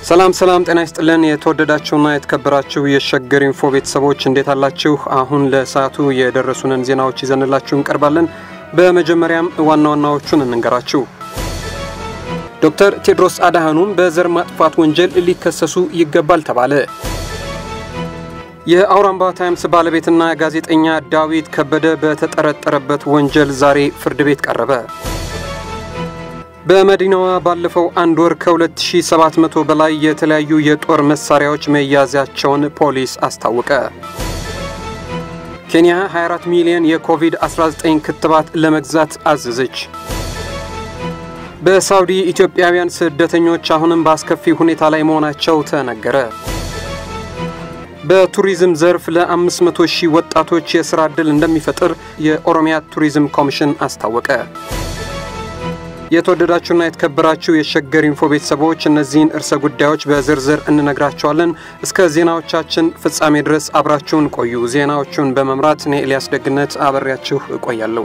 ሰላም ሰላም፣ ጤና ይስጥልን የተወደዳችሁና የተከበራችሁ የሸገር ኢንፎ ቤተሰቦች እንዴት አላችሁ? አሁን ለሰዓቱ የደረሱንን ዜናዎች ይዘንላችሁ እንቀርባለን። በመጀመሪያም ዋና ዋናዎቹን እንንገራችሁ። ዶክተር ቴድሮስ አድሃኖም በዘር ማጥፋት ወንጀል ሊከሰሱ ይገባል ተባለ። የአውራምባ ታይምስ ባለቤትና ጋዜጠኛ ዳዊት ከበደ በተጠረጠረበት ወንጀል ዛሬ ፍርድ ቤት ቀረበ። በመዲናዋ ባለፈው አንድ ወር ከ2700 በላይ የተለያዩ የጦር መሳሪያዎች መያዛቸውን ፖሊስ አስታወቀ። ኬንያ 24 ሚሊዮን የኮቪድ-19 ክትባት ለመግዛት አዘዘች። በሳውዲ ኢትዮጵያውያን ስደተኞች አሁንም በአስከፊ ሁኔታ ላይ መሆናቸው ተነገረ። በቱሪዝም ዘርፍ ለ500 ሺህ ወጣቶች የሥራ ዕድል እንደሚፈጥር የኦሮሚያ ቱሪዝም ኮሚሽን አስታወቀ። የተወደዳችሁና የተከበራችሁ የሸገር ኢንፎ ቤተሰቦች እነዚህን እርሰ ጉዳዮች በዝርዝር እንነግራቸዋለን። እስከ ዜናዎቻችን ፍጻሜ ድረስ አብራችሁን ቆዩ። ዜናዎቹን በመምራት እኔ ኤልያስ ደግነት አበሬያችሁ እቆያለሁ።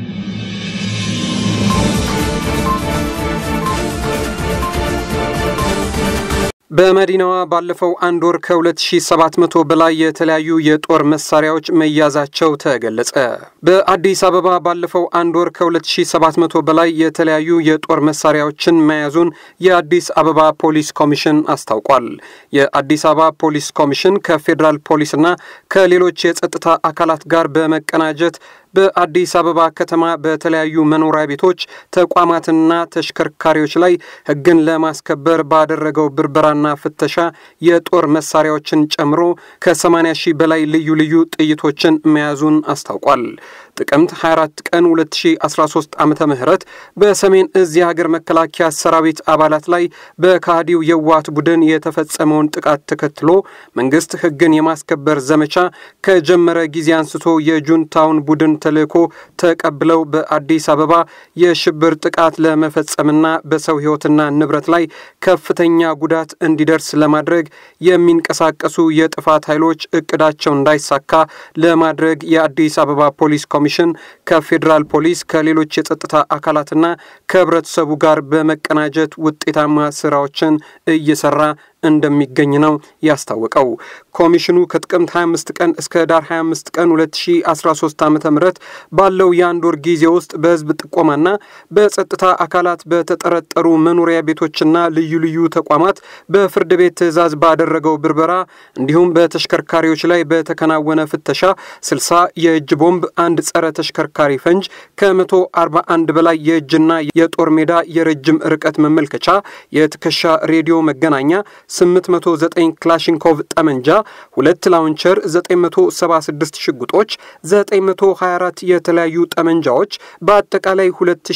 በመዲናዋ ባለፈው አንድ ወር ከ2700 በላይ የተለያዩ የጦር መሳሪያዎች መያዛቸው ተገለጸ። በአዲስ አበባ ባለፈው አንድ ወር ከ2700 በላይ የተለያዩ የጦር መሳሪያዎችን መያዙን የአዲስ አበባ ፖሊስ ኮሚሽን አስታውቋል። የአዲስ አበባ ፖሊስ ኮሚሽን ከፌዴራል ፖሊስና ከሌሎች የጸጥታ አካላት ጋር በመቀናጀት በአዲስ አበባ ከተማ በተለያዩ መኖሪያ ቤቶች፣ ተቋማትና ተሽከርካሪዎች ላይ ሕግን ለማስከበር ባደረገው ብርበራና ፍተሻ የጦር መሳሪያዎችን ጨምሮ ከ80 ሺህ በላይ ልዩ ልዩ ጥይቶችን መያዙን አስታውቋል። ጥቅምት 24 ቀን 2013 ዓመተ ምህረት በሰሜን እዝ የሀገር መከላከያ ሰራዊት አባላት ላይ በካህዲው የዋት ቡድን የተፈጸመውን ጥቃት ተከትሎ መንግስት ሕግን የማስከበር ዘመቻ ከጀመረ ጊዜ አንስቶ የጁንታውን ቡድን ተልዕኮ ተቀብለው በአዲስ አበባ የሽብር ጥቃት ለመፈጸምና በሰው ሕይወትና ንብረት ላይ ከፍተኛ ጉዳት እንዲደርስ ለማድረግ የሚንቀሳቀሱ የጥፋት ኃይሎች እቅዳቸው እንዳይሳካ ለማድረግ የአዲስ አበባ ፖሊስ ኮሚሽን ከፌዴራል ፖሊስ ከሌሎች የጸጥታ አካላትና ከህብረተሰቡ ጋር በመቀናጀት ውጤታማ ስራዎችን እየሰራ እንደሚገኝ ነው ያስታወቀው። ኮሚሽኑ ከጥቅምት 25 ቀን እስከ ዳር 25 ቀን 2013 ዓ ም ባለው የአንድ ወር ጊዜ ውስጥ በህዝብ ጥቆማና በጸጥታ አካላት በተጠረጠሩ መኖሪያ ቤቶችና ልዩ ልዩ ተቋማት በፍርድ ቤት ትዕዛዝ ባደረገው ብርበራ እንዲሁም በተሽከርካሪዎች ላይ በተከናወነ ፍተሻ 60 የእጅ ቦምብ፣ አንድ ጸረ ተሽከርካሪ ፈንጅ፣ ከ141 በላይ የእጅና የጦር ሜዳ የረጅም ርቀት መመልከቻ፣ የትከሻ ሬዲዮ መገናኛ 809 ክላሽንኮቭ ጠመንጃ፣ ሁለት ላውንቸር፣ 976 ሽጉጦች፣ 924 የተለያዩ ጠመንጃዎች በአጠቃላይ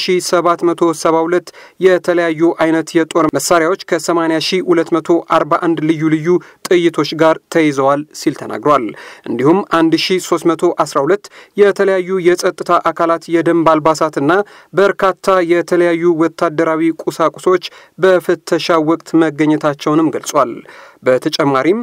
2772 የተለያዩ አይነት የጦር መሳሪያዎች ከ80241 ልዩ ልዩ ጥይቶች ጋር ተይዘዋል ሲል ተናግሯል። እንዲሁም 1312 የተለያዩ የጸጥታ አካላት የደንብ አልባሳትና በርካታ የተለያዩ ወታደራዊ ቁሳቁሶች በፍተሻ ወቅት መገኘታቸውንም ገልጿል። በተጨማሪም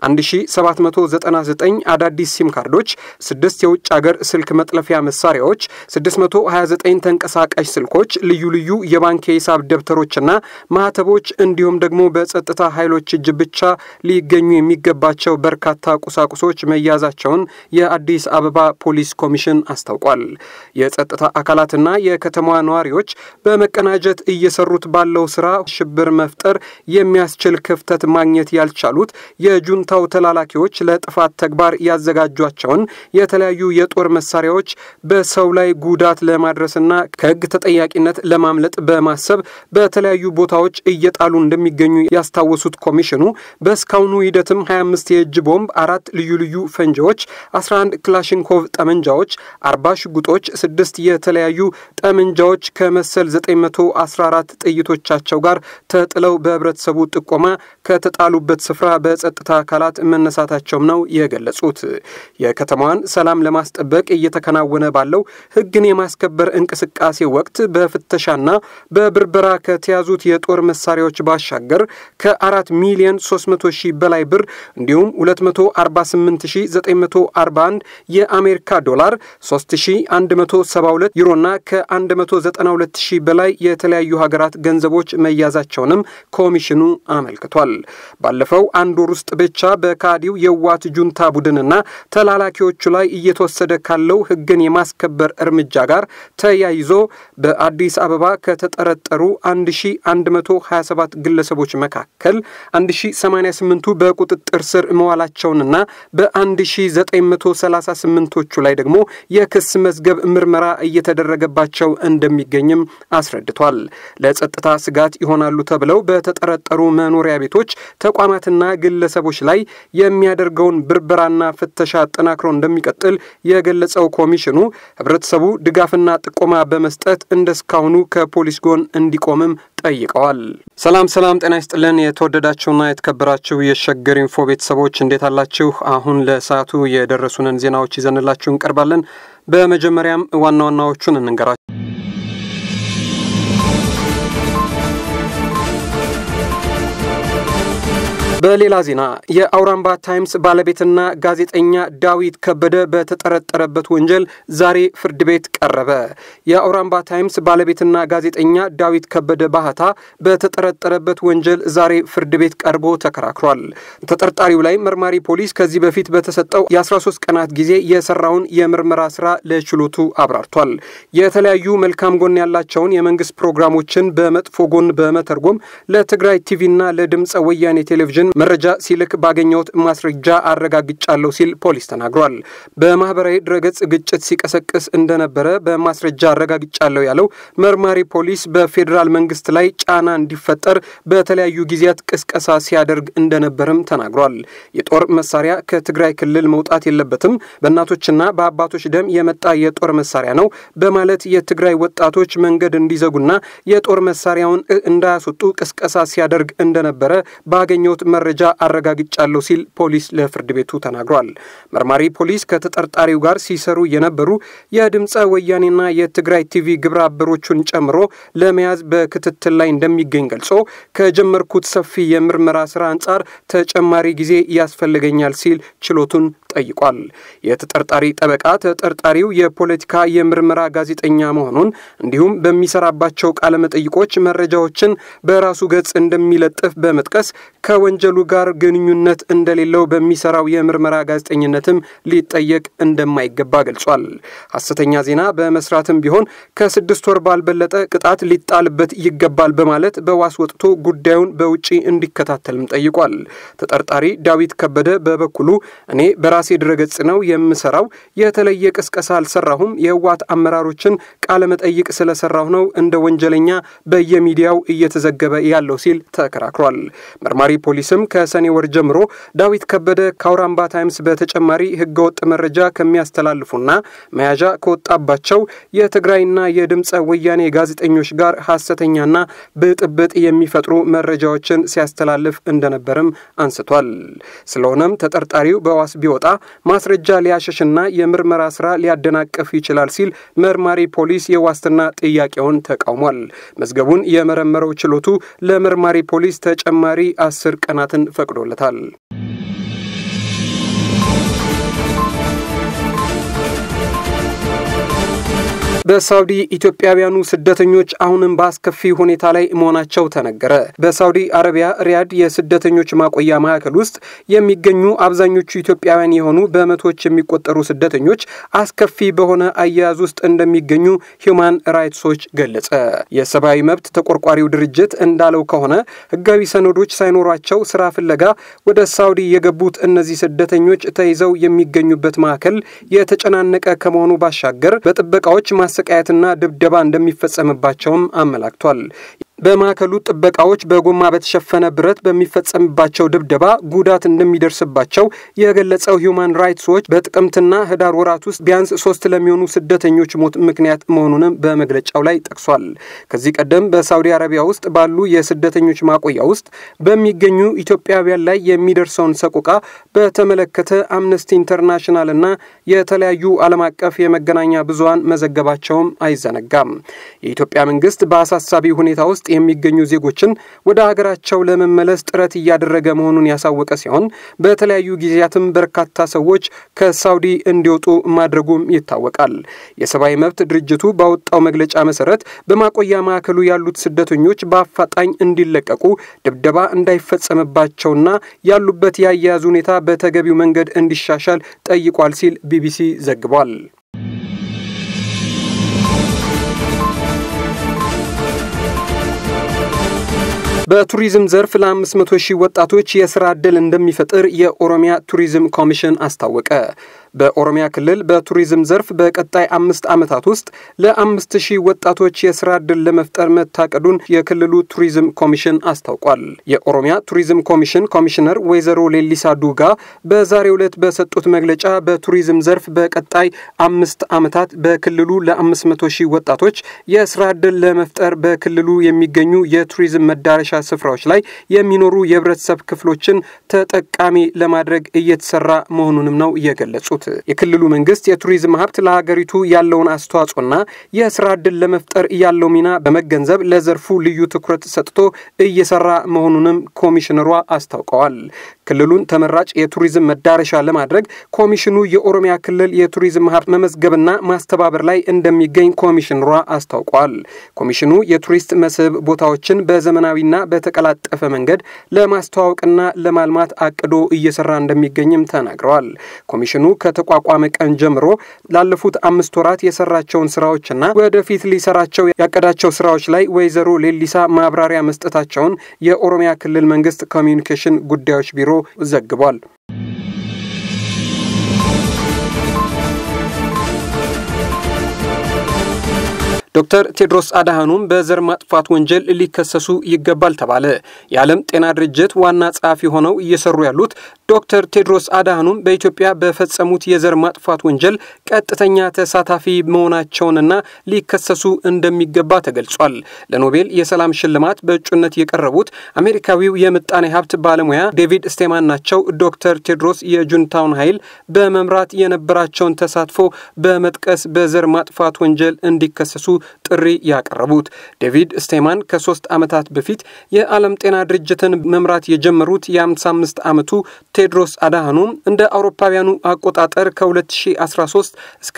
1799 አዳዲስ ሲም ካርዶች፣ 6 የውጭ አገር ስልክ መጥለፊያ መሳሪያዎች፣ 629 ተንቀሳቃሽ ስልኮች፣ ልዩ ልዩ የባንክ የሂሳብ ደብተሮችና ማህተቦች እንዲሁም ደግሞ በጸጥታ ኃይሎች እጅ ብቻ ሊገኙ የሚገባቸው በርካታ ቁሳቁሶች መያዛቸውን የአዲስ አበባ ፖሊስ ኮሚሽን አስታውቋል። የጸጥታ አካላትና የከተማዋ ነዋሪዎች በመቀናጀት እየሰሩት ባለው ስራ ሽብር መፍጠር የሚያስችል ክፍተት ማግኘት ያልቻሉት የጁንታው ተላላኪዎች ለጥፋት ተግባር ያዘጋጇቸውን የተለያዩ የጦር መሳሪያዎች በሰው ላይ ጉዳት ለማድረስና ከሕግ ተጠያቂነት ለማምለጥ በማሰብ በተለያዩ ቦታዎች እየጣሉ እንደሚገኙ ያስታወሱት ኮሚሽኑ በእስካሁኑ ሂደትም 25 የእጅ ቦምብ፣ አራት ልዩ ልዩ ፈንጂዎች፣ 11 ክላሽንኮቭ ጠመንጃዎች፣ 40 ሽጉጦች፣ ስድስት የተለያዩ ጠመንጃዎች ከመሰል 914 ጥይቶቻቸው ጋር ተጥለው በህብረተሰቡ ጥቆማ ከተጣሉበት ስፍራ በጸጥታ አካላት መነሳታቸውም ነው የገለጹት። የከተማዋን ሰላም ለማስጠበቅ እየተከናወነ ባለው ሕግን የማስከበር እንቅስቃሴ ወቅት በፍተሻና በብርበራ ከተያዙት የጦር መሳሪያዎች ባሻገር ከ4 ሚሊዮን 300 ሺህ በላይ ብር እንዲሁም 248941 የአሜሪካ ዶላር 3172 ዩሮና ከ192 ሺህ በላይ የተለያዩ ሀገራት ገንዘቦች መያዛቸውንም ኮሚሽኑ አመልክቷል። ባለፈው አንድ ወር ውስጥ ብቻ በካዲው የዋት ጁንታ ቡድንና ተላላኪዎቹ ላይ እየተወሰደ ካለው ሕግን የማስከበር እርምጃ ጋር ተያይዞ በአዲስ አበባ ከተጠረጠሩ 1127 ግለሰቦች መካከል 1088ቱ በቁጥጥር ስር መዋላቸውንና በ1938ቶቹ ላይ ደግሞ የክስ መዝገብ ምርመራ እየተደረገባቸው እንደሚገኝም አስረድቷል። ለጸጥታ ስጋት ይሆናሉ ተብለው በተጠረጠሩ መኖሪያ ቤቶች፣ ተቋማትና ግለሰቦች ላይ የሚያደርገውን ብርበራና ፍተሻ አጠናክሮ እንደሚቀጥል የገለጸው ኮሚሽኑ ህብረተሰቡ ድጋፍና ጥቆማ በመስጠት እንደስካሁኑ ከፖሊስ ጎን እንዲቆምም ጠይቀዋል። ሰላም ሰላም፣ ጤና ይስጥልን የተወደዳችሁና የተከበራችሁ የሸገር ኢንፎ ቤተሰቦች እንዴት አላችሁ? አሁን ለሰዓቱ የደረሱንን ዜናዎች ይዘንላችሁ እንቀርባለን። በመጀመሪያም ዋና ዋናዎቹን እንንገራችሁ። በሌላ ዜና የአውራምባ ታይምስ ባለቤትና ጋዜጠኛ ዳዊት ከበደ በተጠረጠረበት ወንጀል ዛሬ ፍርድ ቤት ቀረበ። የአውራምባ ታይምስ ባለቤትና ጋዜጠኛ ዳዊት ከበደ ባህታ በተጠረጠረበት ወንጀል ዛሬ ፍርድ ቤት ቀርቦ ተከራክሯል። ተጠርጣሪው ላይ መርማሪ ፖሊስ ከዚህ በፊት በተሰጠው የ13 ቀናት ጊዜ የሰራውን የምርመራ ስራ ለችሎቱ አብራርቷል። የተለያዩ መልካም ጎን ያላቸውን የመንግስት ፕሮግራሞችን በመጥፎ ጎን በመተርጎም ለትግራይ ቲቪና ለድምፀ ወያኔ ቴሌቪዥን መረጃ ሲልክ ባገኘሁት ማስረጃ አረጋግጫለሁ ሲል ፖሊስ ተናግሯል። በማህበራዊ ድረገጽ ግጭት ሲቀሰቅስ እንደነበረ በማስረጃ አረጋግጫለሁ ያለው መርማሪ ፖሊስ በፌዴራል መንግስት ላይ ጫና እንዲፈጠር በተለያዩ ጊዜያት ቅስቀሳ ሲያደርግ እንደነበርም ተናግሯል። የጦር መሳሪያ ከትግራይ ክልል መውጣት የለበትም፣ በእናቶችና በአባቶች ደም የመጣ የጦር መሳሪያ ነው በማለት የትግራይ ወጣቶች መንገድ እንዲዘጉና የጦር መሳሪያውን እንዳያስወጡ ቅስቀሳ ሲያደርግ እንደነበረ ባገኘሁት መረጃ አረጋግጫለሁ ሲል ፖሊስ ለፍርድ ቤቱ ተናግሯል። መርማሪ ፖሊስ ከተጠርጣሪው ጋር ሲሰሩ የነበሩ የድምፀ ወያኔና የትግራይ ቲቪ ግብረ አበሮቹን ጨምሮ ለመያዝ በክትትል ላይ እንደሚገኝ ገልጾ ከጀመርኩት ሰፊ የምርመራ ስራ አንጻር ተጨማሪ ጊዜ ያስፈልገኛል ሲል ችሎቱን ጠይቋል። የተጠርጣሪ ጠበቃ ተጠርጣሪው የፖለቲካ የምርመራ ጋዜጠኛ መሆኑን እንዲሁም በሚሰራባቸው ቃለመጠይቆች መረጃዎችን በራሱ ገጽ እንደሚለጥፍ በመጥቀስ ከወንጀሉ ጋር ግንኙነት እንደሌለው በሚሰራው የምርመራ ጋዜጠኝነትም ሊጠየቅ እንደማይገባ ገልጿል። ሐሰተኛ ዜና በመስራትም ቢሆን ከስድስት ወር ባልበለጠ ቅጣት ሊጣልበት ይገባል በማለት በዋስ ወጥቶ ጉዳዩን በውጪ እንዲከታተልም ጠይቋል። ተጠርጣሪ ዳዊት ከበደ በበኩሉ እኔ በራሴ ድረገጽ ነው የምሰራው፣ የተለየ ቅስቀሳ አልሰራሁም፣ የህወሓት አመራሮችን ቃለመጠይቅ ስለሰራሁ ነው እንደ ወንጀለኛ በየሚዲያው እየተዘገበ ያለው ሲል ተከራክሯል። መርማሪ ፖሊስም ከሰኔ ወር ጀምሮ ዳዊት ከበደ ከአውራምባ ታይምስ በተጨማሪ ህገወጥ መረጃ ከሚያስተላልፉና መያዣ ከወጣባቸው የትግራይና የድምፀ ወያኔ ጋዜጠኞች ጋር ሐሰተኛና ብጥብጥ የሚፈጥሩ መረጃዎችን ሲያስተላልፍ እንደነበርም አንስቷል። ስለሆነም ተጠርጣሪው በዋስ ቢወጣ ማስረጃ ሊያሸሽና የምርመራ ስራ ሊያደናቅፍ ይችላል ሲል መርማሪ ፖሊስ የዋስትና ጥያቄውን ተቃውሟል። መዝገቡን የመረመረው ችሎቱ ለመርማሪ ፖሊስ ተጨማሪ አስር ቀናትን ፈቅዶለታል። በሳውዲ ኢትዮጵያውያኑ ስደተኞች አሁንም በአስከፊ ሁኔታ ላይ መሆናቸው ተነገረ። በሳውዲ አረቢያ ሪያድ የስደተኞች ማቆያ ማዕከል ውስጥ የሚገኙ አብዛኞቹ ኢትዮጵያውያን የሆኑ በመቶዎች የሚቆጠሩ ስደተኞች አስከፊ በሆነ አያያዝ ውስጥ እንደሚገኙ ሂውማን ራይትስ ዎች ገለጸ። የሰብአዊ መብት ተቆርቋሪው ድርጅት እንዳለው ከሆነ ሕጋዊ ሰነዶች ሳይኖሯቸው ስራ ፍለጋ ወደ ሳውዲ የገቡት እነዚህ ስደተኞች ተይዘው የሚገኙበት ማዕከል የተጨናነቀ ከመሆኑ ባሻገር በጥበቃዎች ማሰቃየትና ድብደባ እንደሚፈጸምባቸውም አመላክቷል። በማዕከሉ ጥበቃዎች በጎማ በተሸፈነ ብረት በሚፈጸምባቸው ድብደባ ጉዳት እንደሚደርስባቸው የገለጸው ሂውማን ራይትስ ዎች በጥቅምትና ህዳር ወራት ውስጥ ቢያንስ ሶስት ለሚሆኑ ስደተኞች ሞት ምክንያት መሆኑንም በመግለጫው ላይ ጠቅሷል። ከዚህ ቀደም በሳውዲ አረቢያ ውስጥ ባሉ የስደተኞች ማቆያ ውስጥ በሚገኙ ኢትዮጵያውያን ላይ የሚደርሰውን ሰቆቃ በተመለከተ አምነስቲ ኢንተርናሽናል እና የተለያዩ ዓለም አቀፍ የመገናኛ ብዙሃን መዘገባቸውም አይዘነጋም። የኢትዮጵያ መንግስት በአሳሳቢ ሁኔታ ውስጥ የሚገኙ ዜጎችን ወደ ሀገራቸው ለመመለስ ጥረት እያደረገ መሆኑን ያሳወቀ ሲሆን በተለያዩ ጊዜያትም በርካታ ሰዎች ከሳውዲ እንዲወጡ ማድረጉም ይታወቃል። የሰብአዊ መብት ድርጅቱ ባወጣው መግለጫ መሰረት በማቆያ ማዕከሉ ያሉት ስደተኞች በአፋጣኝ እንዲለቀቁ፣ ድብደባ እንዳይፈጸምባቸውና ያሉበት የአያያዝ ሁኔታ በተገቢው መንገድ እንዲሻሻል ጠይቋል ሲል ቢቢሲ ዘግቧል። በቱሪዝም ዘርፍ ለ500 ሺህ ወጣቶች የስራ ዕድል እንደሚፈጥር የኦሮሚያ ቱሪዝም ኮሚሽን አስታወቀ። በኦሮሚያ ክልል በቱሪዝም ዘርፍ በቀጣይ አምስት ዓመታት ውስጥ ለአምስት ሺህ ወጣቶች የስራ ዕድል ለመፍጠር መታቀዱን የክልሉ ቱሪዝም ኮሚሽን አስታውቋል። የኦሮሚያ ቱሪዝም ኮሚሽን ኮሚሽነር ወይዘሮ ሌሊሳ ዱጋ በዛሬው ዕለት በሰጡት መግለጫ በቱሪዝም ዘርፍ በቀጣይ አምስት ዓመታት በክልሉ ለአምስት መቶ ሺህ ወጣቶች የስራ ዕድል ለመፍጠር በክልሉ የሚገኙ የቱሪዝም መዳረሻ ስፍራዎች ላይ የሚኖሩ የህብረተሰብ ክፍሎችን ተጠቃሚ ለማድረግ እየተሰራ መሆኑንም ነው የገለጹት። የክልሉ መንግስት የቱሪዝም ሀብት ለሀገሪቱ ያለውን አስተዋጽኦና የስራ ዕድል ለመፍጠር ያለው ሚና በመገንዘብ ለዘርፉ ልዩ ትኩረት ሰጥቶ እየሰራ መሆኑንም ኮሚሽነሯ አስታውቀዋል። ክልሉን ተመራጭ የቱሪዝም መዳረሻ ለማድረግ ኮሚሽኑ የኦሮሚያ ክልል የቱሪዝም ሀብት መመዝገብና ማስተባበር ላይ እንደሚገኝ ኮሚሽነሯ አስታውቀዋል። ኮሚሽኑ የቱሪስት መስህብ ቦታዎችን በዘመናዊና በተቀላጠፈ መንገድ ለማስተዋወቅና ለማልማት አቅዶ እየሰራ እንደሚገኝም ተናግረዋል። ኮሚሽኑ ከተቋቋመ ቀን ጀምሮ ላለፉት አምስት ወራት የሰራቸውን ስራዎችና ወደፊት ሊሰራቸው ያቀዳቸው ስራዎች ላይ ወይዘሮ ሌሊሳ ማብራሪያ መስጠታቸውን የኦሮሚያ ክልል መንግስት ኮሚዩኒኬሽን ጉዳዮች ቢሮ ዘግቧል። ዶክተር ቴድሮስ አድሃኖም በዘር ማጥፋት ወንጀል ሊከሰሱ ይገባል ተባለ። የዓለም ጤና ድርጅት ዋና ጸሐፊ ሆነው እየሰሩ ያሉት ዶክተር ቴድሮስ አድሃኖም በኢትዮጵያ በፈጸሙት የዘር ማጥፋት ወንጀል ቀጥተኛ ተሳታፊ መሆናቸውንና ሊከሰሱ እንደሚገባ ተገልጿል። ለኖቤል የሰላም ሽልማት በእጩነት የቀረቡት አሜሪካዊው የምጣኔ ሀብት ባለሙያ ዴቪድ ስቴማን ናቸው። ዶክተር ቴድሮስ የጁንታውን ኃይል በመምራት የነበራቸውን ተሳትፎ በመጥቀስ በዘር ማጥፋት ወንጀል እንዲከሰሱ ጥሪ ያቀረቡት ዴቪድ ስቴማን ከሶስት ዓመታት በፊት የዓለም ጤና ድርጅትን መምራት የጀመሩት የ55 ዓመቱ ቴድሮስ አድሃኖም እንደ አውሮፓውያኑ አቆጣጠር ከ2013 እስከ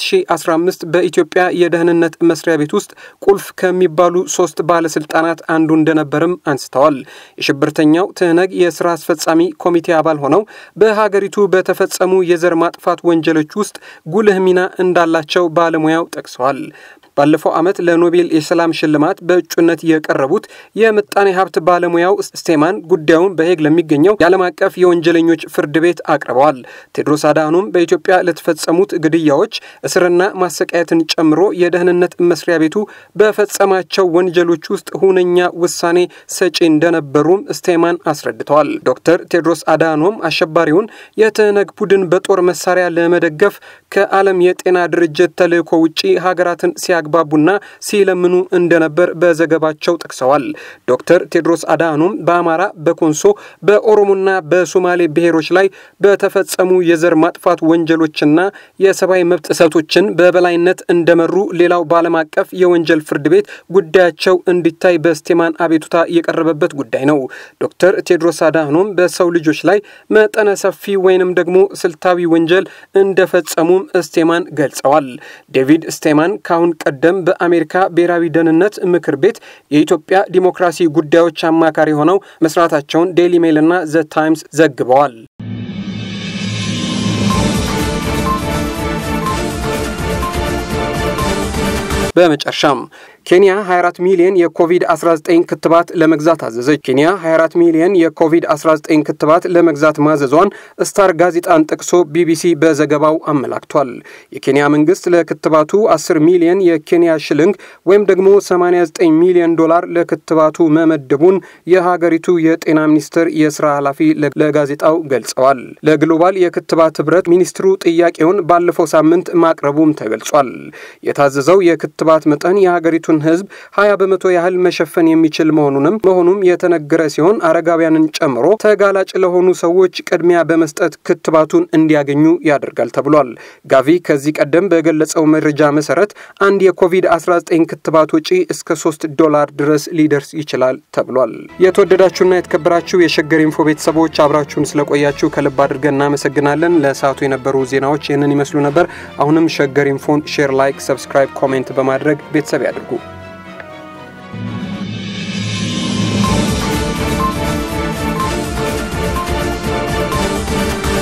2015 በኢትዮጵያ የደህንነት መስሪያ ቤት ውስጥ ቁልፍ ከሚባሉ ሶስት ባለስልጣናት አንዱ እንደነበርም አንስተዋል። የሽብርተኛው ትህነግ የስራ አስፈጻሚ ኮሚቴ አባል ሆነው በሀገሪቱ በተፈጸሙ የዘር ማጥፋት ወንጀሎች ውስጥ ጉልህ ሚና እንዳላቸው ባለሙያው ጠቅሰዋል። ባለፈው ዓመት ለኖቤል የሰላም ሽልማት በእጩነት የቀረቡት የምጣኔ ሀብት ባለሙያው ስቴማን ጉዳዩን በሄግ ለሚገኘው የዓለም አቀፍ የወንጀለኞች ፍርድ ቤት አቅርበዋል። ቴድሮስ አድሃኖም በኢትዮጵያ ለተፈጸሙት ግድያዎች፣ እስርና ማሰቃየትን ጨምሮ የደህንነት መስሪያ ቤቱ በፈጸማቸው ወንጀሎች ውስጥ ሁነኛ ውሳኔ ሰጪ እንደነበሩም ስቴማን አስረድተዋል። ዶክተር ቴድሮስ አድሃኖም አሸባሪውን የትህነግ ቡድን በጦር መሳሪያ ለመደገፍ ከዓለም የጤና ድርጅት ተልዕኮ ውጪ ሀገራትን ሲያግባቡና ሲለምኑ እንደነበር በዘገባቸው ጠቅሰዋል። ዶክተር ቴድሮስ አድሃኖም በአማራ፣ በኮንሶ፣ በኦሮሞና በሶማሌ ብሔሮች ላይ በተፈጸሙ የዘር ማጥፋት ወንጀሎችና የሰብአዊ መብት ጥሰቶችን በበላይነት እንደመሩ ሌላው በዓለም አቀፍ የወንጀል ፍርድ ቤት ጉዳያቸው እንዲታይ በስቴማን አቤቱታ የቀረበበት ጉዳይ ነው። ዶክተር ቴድሮስ አድሃኖም በሰው ልጆች ላይ መጠነ ሰፊ ወይንም ደግሞ ስልታዊ ወንጀል እንደፈጸሙም ስቴማን ገልጸዋል። ዴቪድ ስቴማን ካሁን ቀደም በአሜሪካ ብሔራዊ ደህንነት ምክር ቤት የኢትዮጵያ ዲሞክራሲ ጉዳዮች አማካሪ ሆነው መስራታቸውን ዴይሊ ሜል እና ዘ ታይምስ ዘግበዋል። በመጨረሻም ኬንያ 24 ሚሊዮን የኮቪድ-19 ክትባት ለመግዛት አዘዘች። ኬንያ 24 ሚሊዮን የኮቪድ-19 ክትባት ለመግዛት ማዘዟን ስታር ጋዜጣን ጠቅሶ ቢቢሲ በዘገባው አመላክቷል። የኬንያ መንግስት ለክትባቱ 10 ሚሊዮን የኬንያ ሽልንግ ወይም ደግሞ 89 ሚሊዮን ዶላር ለክትባቱ መመደቡን የሀገሪቱ የጤና ሚኒስቴር የስራ ኃላፊ ለጋዜጣው ገልጸዋል። ለግሎባል የክትባት ህብረት ሚኒስትሩ ጥያቄውን ባለፈው ሳምንት ማቅረቡም ተገልጿል። የታዘዘው የክትባት መጠን የሀገሪቱን ህዝብ 20 በመቶ ያህል መሸፈን የሚችል መሆኑንም መሆኑም የተነገረ ሲሆን አረጋውያንን ጨምሮ ተጋላጭ ለሆኑ ሰዎች ቅድሚያ በመስጠት ክትባቱን እንዲያገኙ ያደርጋል ተብሏል። ጋቪ ከዚህ ቀደም በገለጸው መረጃ መሰረት አንድ የኮቪድ-19 ክትባት ወጪ እስከ 3 ዶላር ድረስ ሊደርስ ይችላል ተብሏል። የተወደዳችሁና የተከበራችሁ የሸገር ኢንፎ ቤተሰቦች አብራችሁን ስለቆያችሁ ከልብ አድርገን እናመሰግናለን። ለሰዓቱ የነበሩ ዜናዎች ይህንን ይመስሉ ነበር። አሁንም ሸገር ኢንፎን ሼር፣ ላይክ፣ ሰብስክራይብ፣ ኮሜንት በማድረግ ቤተሰብ ያድርጉ።